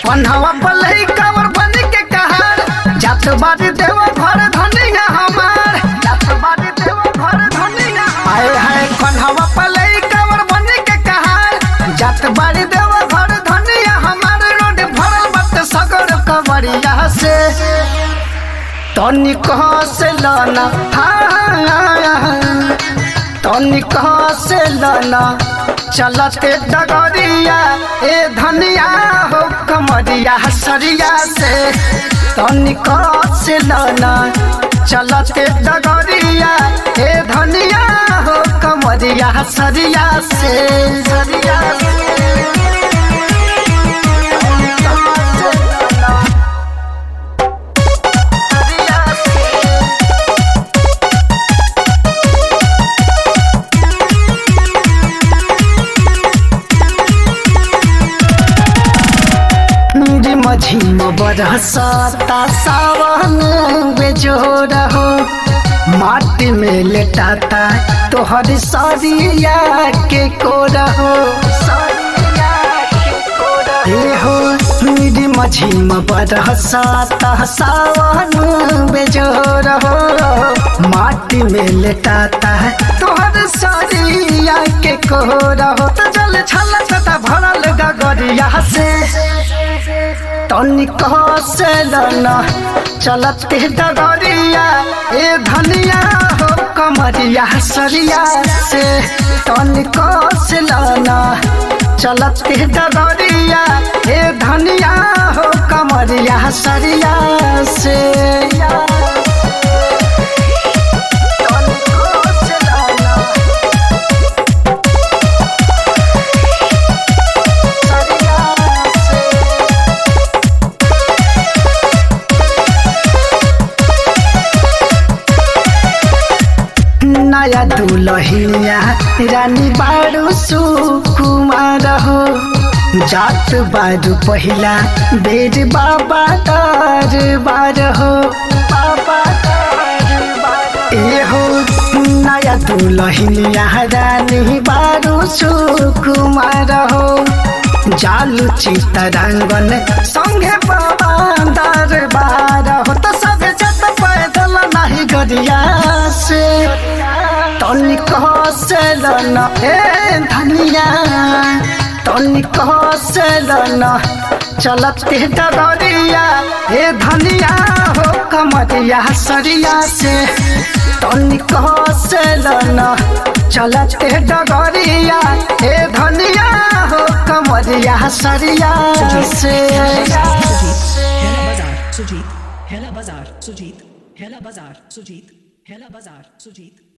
पन्हवा पलही cover बन के कहार जात बारी देव घर धनिया हमार जात बारी देव घर धनिया आए हाय पन्हवा पलही कवर बन के कहार जात बारी देव घर धनिया हमार रोड भरल बट सगर कवरिया से तनिक से लाना हाँ तनिक से लाना चलते डगरिया ए धनिया हो कमरिया सरिया से तनिक से लाना चलते डगरिया ए धनिया हो कमरिया सरिया से सरिया से तनिक से लाना, सरिया से रिम झिम बरसता सावन बेजोर हो माटी में लेटाता तोहर सरिया के कोर हो ए हो रिम झिम बरसता सावन बेजोर हो माटी में लेटाता तोहर सरिया के कोर हो तो जल छलकता भरल गगरिया से तनिक से लना चलते डगरिया ए धनिया हो कमरिया सरिया से तनिक से लना चलते डगरिया ए धनिया हो कमरिया सरिया से तनिक से लना, सरिया से नया दुलहिया रानी बारू सुकुमार हो जात बारू पहिला बेर बाबा दरबार हो बाबा दरबार ए हो नया दुलहिया रानी बारू सुकुमार हो जालू चितरंगन संगे बाबा दरबार हो तो सब जत पैदल नाही गरिया से तनिक से लन ए धनिया तनिक से लन चलते डगरिया ए धनिया हो कमरिया सरिया से तनिक से लन चलते डगरिया ए धनिया हो कमरिया सरिया से Hela Bazar Sujit Hela Bazar Sujit Hela Bazar Sujit Hela Bazar Sujit